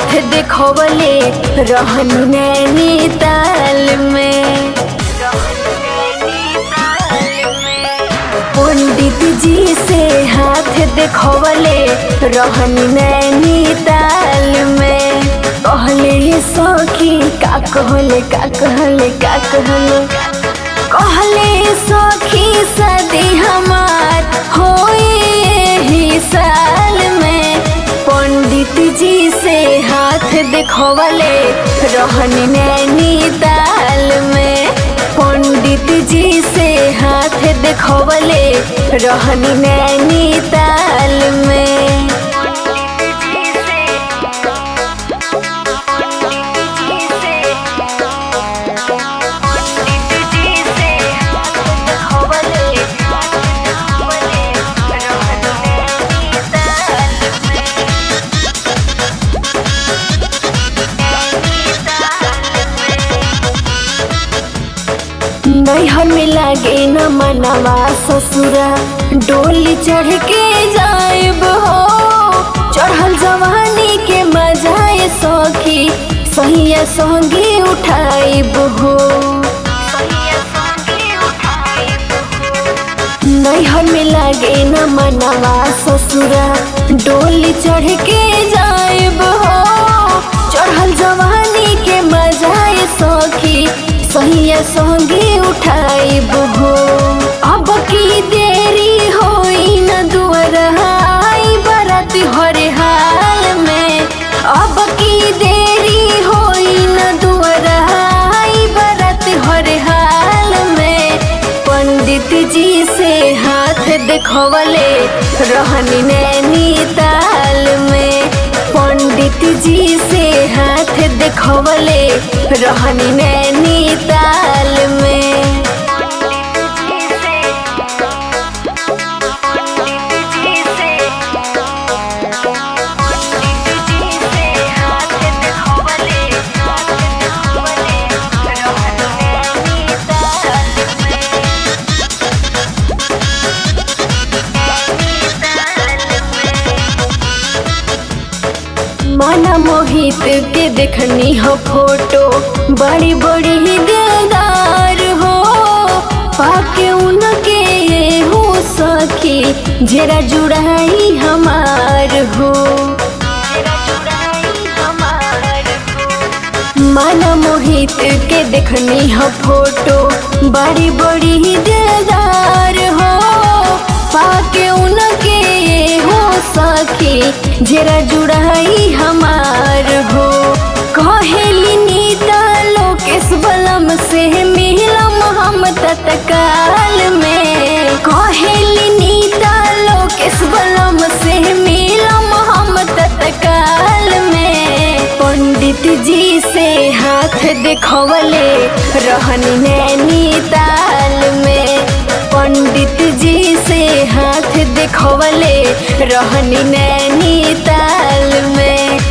देखवले रहन नैनीताल में पंडित जी से हाथ देखवले रहन नैनीताल में कहले सखी का कहले का कहले का कहले कहले सखी सदी हमार होए ही साल में पंडित जी से हाथ देखवले रहन नैनीताल में पंडित जी से हाथ देखवले रहन नैनीताल में नैहर में लागे न मनवा ससुरा डोली चढ़ के जाएब हो चढ़ल जवानी के मजाए सखी सहिया संगे उठाइब हो नैहर में लागे न मनवा ससुरा डोली चढ़ के जाएब हो चढ़ल जवानी के मजाए सखी सहिया संगे उठाइब हो अब की देरी होई न दुआर आई बरात हरे हाल में अब की देरी होई न दुआर आई बरात हरे हाल में पंडित जी से हाथ देखवले रहनी नैनीताल में पंडित जी से हाथ देखवले रहनी नैनीताल में माना मोहित के देखनी हो फोटो बड़ी बड़ी ही दिलदार हो पाके उनके ये हो सखी जरा जुड़ाई हमार हो माना मोहित के देखनी हो फोटो बड़ी बड़ी ही दिलदार हो पाके उनके ये हो सखी जरा जुड़ाई हमार हो कहेली नीता लोकेश बलम से मिलम हम तत्काल में कहेली नीता लोकेश बलम से मिलम हम तत्काल में पंडित जी से हाथ देखवले रहन नैनीताल में पंडित जी से हाथ देखवले रहनी नैनीताल में